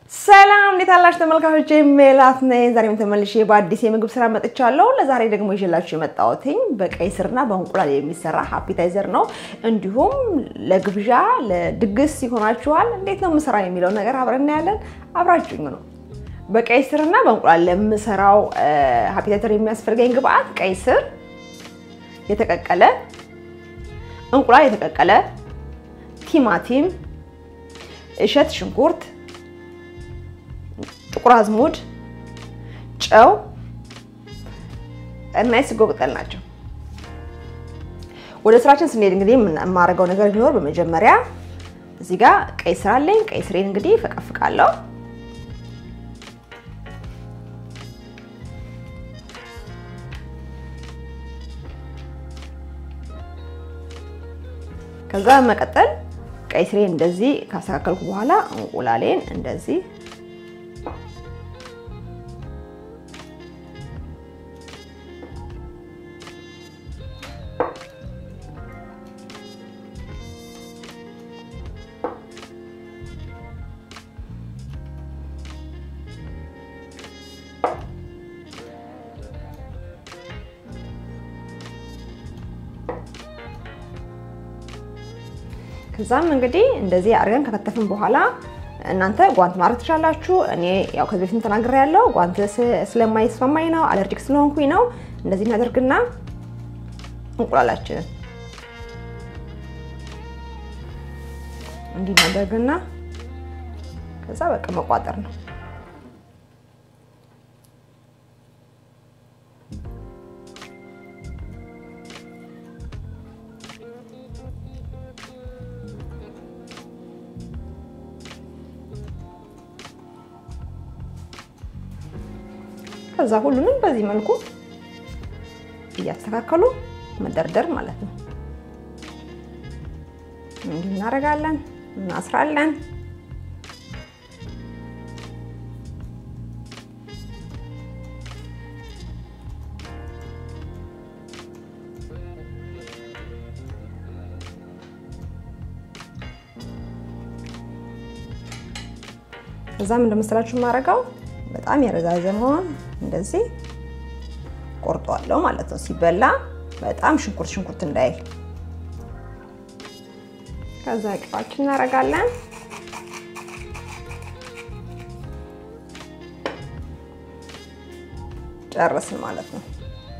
ሰላም እንዴት አላችሁ ተመልካቾች? ሜላት ነኝ። ዛሬም ተመልሼ በአዲስ የምግብ ስራ መጥቻለሁ። ለዛሬ ደግሞ ይዤላችሁ የመጣሁትኝ በቀይ ስርና በእንቁላል የሚሰራ ሃፒታይዘር ነው። እንዲሁም ለግብዣ ለድግስ ይሆናችኋል። እንዴት ነው የምሰራ የሚለው ነገር አብረን እናያለን። አብራችሁኝ ነው። በቀይ ስርና በእንቁላል ለምሰራው ሃፒታይዘር የሚያስፈልገኝ ግብአት ቀይ ስር የተቀቀለ፣ እንቁላል የተቀቀለ፣ ቲማቲም፣ እሸት ሽንኩርት ጥቁር አዝሙድ፣ ጨው እና የስጎ ቅጠል ናቸው። ወደ ስራችን ስንሄድ እንግዲህ የማደርገው ነገር ቢኖር በመጀመሪያ እዚህ ጋር ቀይ ስር አለኝ። ቀይ ስሬን እንግዲህ ፈቀፍቃለሁ። ከዛ መቀጠል ቀይ ስሬን እንደዚህ ካስተካከልኩ በኋላ እንቁላሌን እንደዚህ ከዛም እንግዲህ እንደዚህ አድርገን ከከተፍን በኋላ እናንተ ጓንት ማድረግ ትችላላችሁ። እኔ ያው ከዚህ በፊት ተናግሬ ያለው ጓንት ስለማይስማማኝ ነው፣ አለርጂክ ስለሆንኩኝ ነው። እንደዚህ እናደርግና እንቁላላችንን እንዲህ እናደርግና ከዛ በቃ መቋጠር ነው። ከዛ ሁሉንም በዚህ መልኩ እያስተካከሉ መደርደር ማለት ነው። እንዲህ እናደርጋለን፣ እናስራለን። ከዛም እንደመሰላችሁ የማደርገው በጣም የረዛዘመውን እንደዚህ ቆርጧለሁ ማለት ነው። ሲበላ በጣም ሽንኩርት ሽንኩርት እንዳይል። ከዛ ቅባችን እናደርጋለን። ጨርስን ማለት ነው።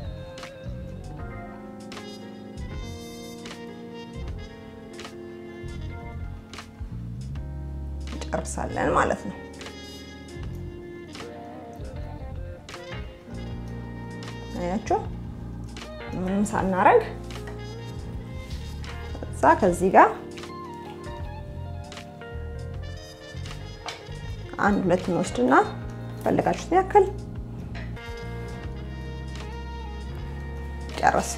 ጨርሳለን ማለት ነው። አያችሁ ምንም ሳናረግ እዛ ከዚህ ጋር አንድ ሁለት እንወስድና ፈለጋችሁትን ያክል ጨረስ።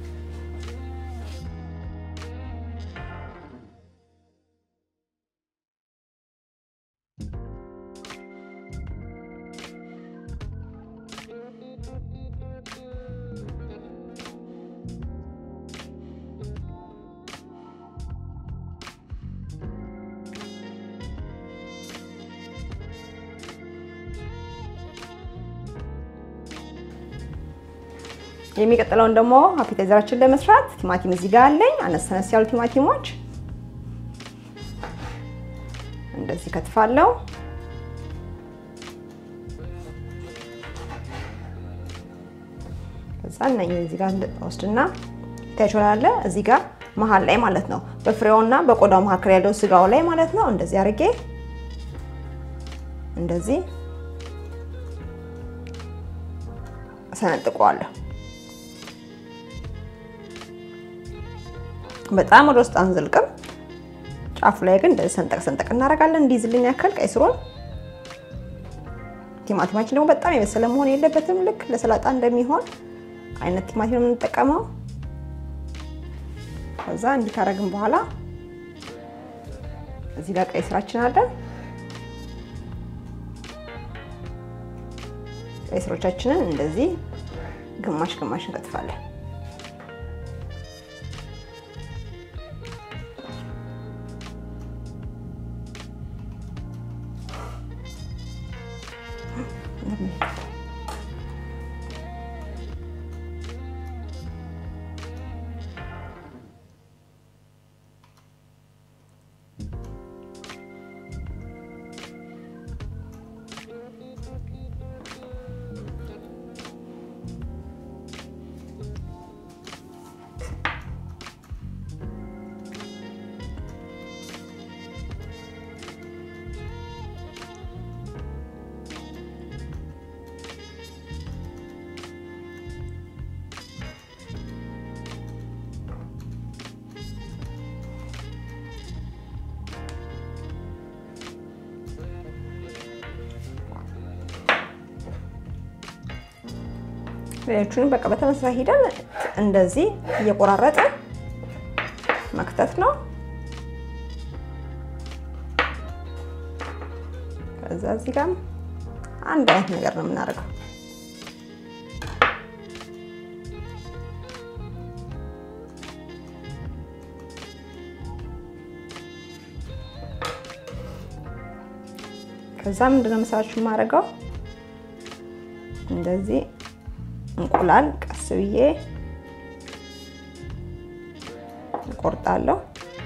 የሚቀጥለውን ደግሞ ሃፒታይዘራችን ለመስራት ቲማቲም እዚህ ጋር አለኝ። አነስ አነስ ያሉ ቲማቲሞች እንደዚህ ከትፋለሁ። ከዛ እነኝህ እዚህ ጋር ወስድና ታይቾላለ እዚህ ጋር መሀል ላይ ማለት ነው፣ በፍሬውና በቆዳው መካከል ያለው ስጋው ላይ ማለት ነው። እንደዚህ አድርጌ እንደዚህ ሰነጥቀዋለሁ። በጣም ወደ ውስጥ አንዘልቅም። ጫፉ ላይ ግን እንደዚህ ሰንጠቅ ሰንጠቅ እናደርጋለን እንዲይዝልኝ ያክል ቀይ ስሩን። ቲማቲማችን ደግሞ በጣም የበሰለ መሆን የለበትም። ልክ ለሰላጣ እንደሚሆን አይነት ቲማቲም የምንጠቀመው። ከዛ እንዲህ ካረግን በኋላ እዚህ ጋር ቀይ ስራችን አለ። ቀይ ስሮቻችንን እንደዚህ ግማሽ ግማሽ እንከትፋለን። ሌሎቹንም በቃ በተመሳሳይ ሂደን እንደዚህ እየቆራረጠ መክተት ነው። ከዛ እዚህ ጋር አንድ አይነት ነገር ነው የምናደርገው። ከዛ ምንድነው መሰላችሁ የማደርገው እንደዚህ እንቁላል ቀስ ብዬ እቆርጣለሁ።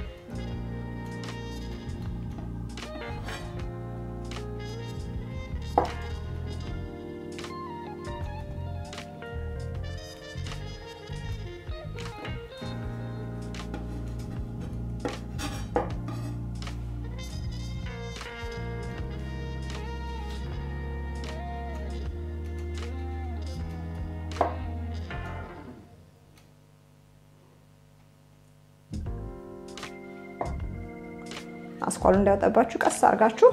አስኳሉ እንዳይወጣባችሁ ቀስ አድርጋችሁ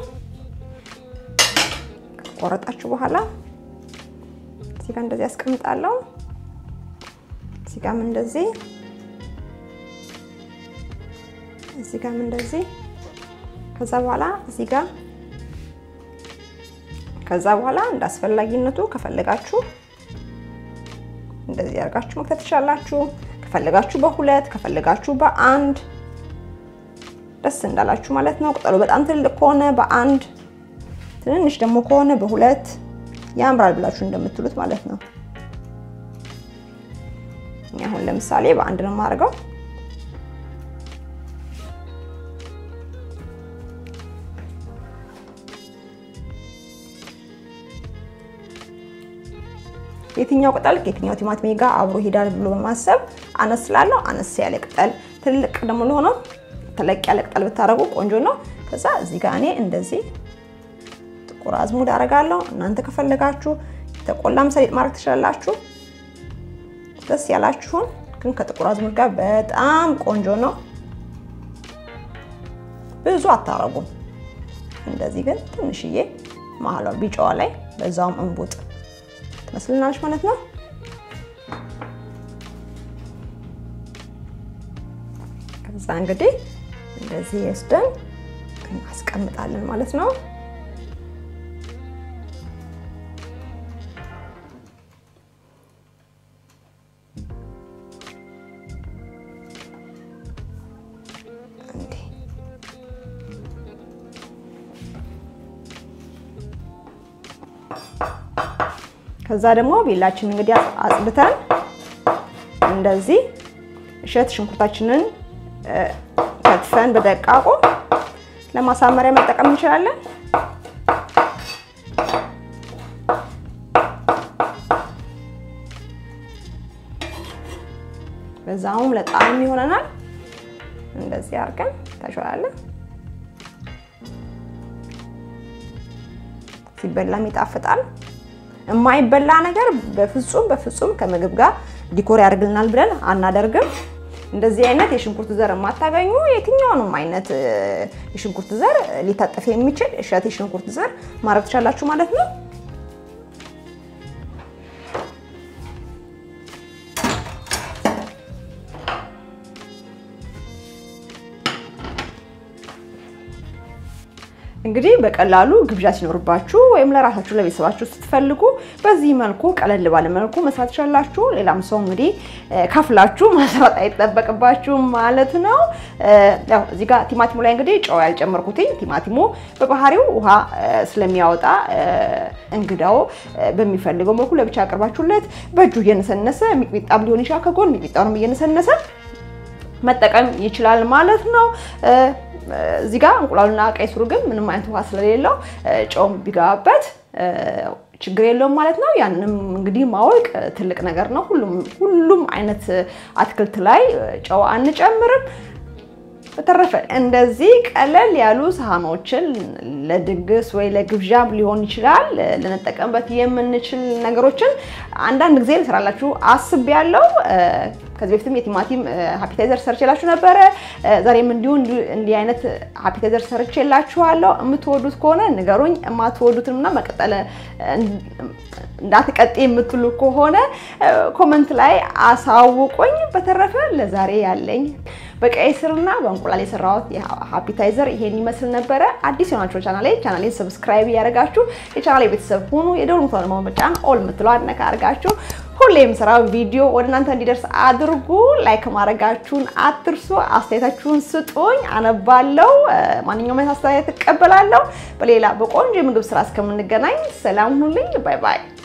ከቆረጣችሁ በኋላ እዚህ ጋር እንደዚህ ያስቀምጣለሁ። እዚህ ጋርም እንደዚህ እዚህ ጋርም እንደዚህ ከዛ በኋላ እዚህ ጋር ከዛ በኋላ እንደ አስፈላጊነቱ ከፈለጋችሁ እንደዚህ አድርጋችሁ መክተት ትችላላችሁ። ከፈለጋችሁ በሁለት ከፈለጋችሁ በአንድ ደስ እንዳላችሁ ማለት ነው። ቅጠሉ በጣም ትልቅ ከሆነ በአንድ ትንንሽ ደግሞ ከሆነ በሁለት ያምራል ብላችሁ እንደምትሉት ማለት ነው። አሁን ለምሳሌ በአንድ ነው የማደርገው። የትኛው ቅጠል ከየትኛው ቲማቲም ጋር አብሮ ይሄዳል ብሎ በማሰብ አነስ ስላለው አነስ ያለ ቅጠል፣ ትልቅ ደግሞ ለሆነው ተለቅ ያለ ቅጠል ብታደርጉ ቆንጆ ነው። ከዛ እዚህ ጋር እኔ እንደዚህ ጥቁር አዝሙድ አደርጋለሁ። እናንተ ከፈለጋችሁ የተቆላም ሰሊጥ ማድረግ ትችላላችሁ። ደስ ያላችሁን ግን ከጥቁር አዝሙድ ጋር በጣም ቆንጆ ነው። ብዙ አታረጉም። እንደዚህ ግን ትንሽዬ መሀሏ ቢጫዋ ላይ በዛውም እንቡጥ ትመስልናለች ማለት ነው። ከዛ እንግዲህ እንደዚህ ወስደን እናስቀምጣለን ማለት ነው። ከዛ ደግሞ ቤላችን እንግዲህ አጽድተን እንደዚህ እሸት ሽንኩርታችንን ከትፈን በደቃቁ ለማሳመሪያ መጠቀም እንችላለን። በዛውም ለጣዕም ይሆነናል። እንደዚህ አድርገን ታሸዋለን። ሲበላም ይጣፍጣል። የማይበላ ነገር በፍጹም በፍጹም ከምግብ ጋር ዲኮር ያደርግልናል ብለን አናደርግም። እንደዚህ አይነት የሽንኩርት ዘር የማታገኙ የትኛውንም አይነት የሽንኩርት ዘር ሊታጠፍ የሚችል እሸት የሽንኩርት ዘር ማድረግ ትችላላችሁ ማለት ነው። እንግዲህ በቀላሉ ግብዣ ሲኖርባችሁ ወይም ለራሳችሁ ለቤተሰባችሁ ስትፈልጉ በዚህ መልኩ ቀለል ባለ መልኩ መስራት ትችላላችሁ። ሌላም ሰው እንግዲህ ከፍላችሁ መስራት አይጠበቅባችሁም ማለት ነው። ያው እዚህ ጋር ቲማቲሙ ላይ እንግዲህ ጨው ያልጨመርኩትኝ ቲማቲሙ በባህሪው ውሃ ስለሚያወጣ እንግዳው በሚፈልገው መልኩ ለብቻ አቅርባችሁለት በእጁ እየነሰነሰ ሚጥሚጣም ሊሆን ይችላል ከጎን ሚጥሚጣውንም እየነሰነሰ መጠቀም ይችላል ማለት ነው። እዚህ ጋር እንቁላሉና ቀይ ስሩ ግን ምንም አይነት ውሃ ስለሌለው ጨውም ቢገባበት ችግር የለውም ማለት ነው። ያንንም እንግዲህ ማወቅ ትልቅ ነገር ነው። ሁሉም አይነት አትክልት ላይ ጨው አንጨምርም። በተረፈ እንደዚህ ቀለል ያሉ ሳህኖችን ለድግስ ወይ ለግብዣም ሊሆን ይችላል ልንጠቀምበት የምንችል ነገሮችን አንዳንድ ጊዜ ልሰራላችሁ አስቤያለሁ። ከዚህ በፊትም የቲማቲም ሃፒታይዘር ሰርቼላችሁ ነበረ። ዛሬም እንዲሁ እንዲህ አይነት ሃፒታይዘር ሰርቼላችኋለሁ። የምትወዱት ከሆነ ንገሩኝ። የማትወዱትንና መቀጠል እንዳትቀጥ የምትሉ ከሆነ ኮመንት ላይ አሳውቁኝ። በተረፈ ለዛሬ ያለኝ በቀይ ስርና በእንቁላል የሰራሁት ሃፒታይዘር ይሄን ይመስል ነበረ። አዲስ የሆናችሁ ቻናሌ ቻናሌን ሰብስክራይብ እያደረጋችሁ የቻናሌ ቤተሰብ ሁኑ። የደወል ምልክቱን በመጫን ኦል የምትለዋን ነካ አድርጋችሁ ሁሌ የምሰራው ቪዲዮ ወደ እናንተ እንዲደርስ አድርጉ። ላይክ ማድረጋችሁን አትርሱ። አስተያየታችሁን ስጡኝ፣ አነባለሁ። ማንኛውም አይነት አስተያየት እቀበላለሁ። በሌላ በቆንጆ የምግብ ስራ እስከምንገናኝ ሰላም ሁኑልኝ። ባይ ባይ።